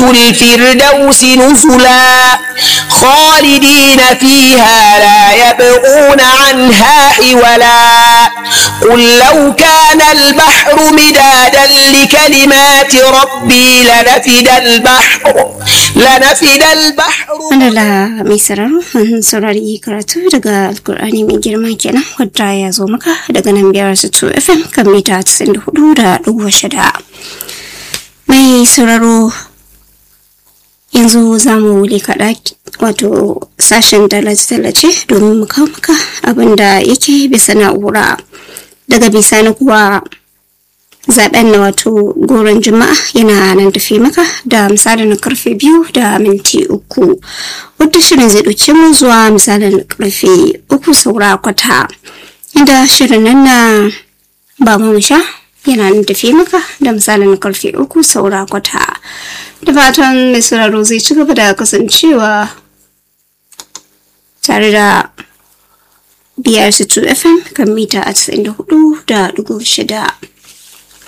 الفردوس نزلا خالدين فيها لا يبغون عنها حولا قل لو كان البحر مدادا لكلمات ربي لنفد البحر لنفد البحر Alala mai sararo mun saurari karatu daga Alkur'ani mai girma kenan wadda ya zo maka daga nan biyar su FM kan mita 94 da ɗigo shida. Mai sauraro yanzu za mu wuli kaɗa wato sashen tallace-tallace domin mu kawo maka abin da yake bisa na'ura daga bisani kuwa zaben na wato goron juma'a yana nan tafi maka da misalin karfe biyu da minti uku wadda shirin zai ɗauke mu zuwa misalin karfe uku saura kwata inda shirin nan na ba mu sha yana nan tafi maka da misalin karfe uku saura kwata da fatan mai sauraro zai ci gaba da kasancewa tare da biyar su 2 fm kan mita a 94 da dugu shida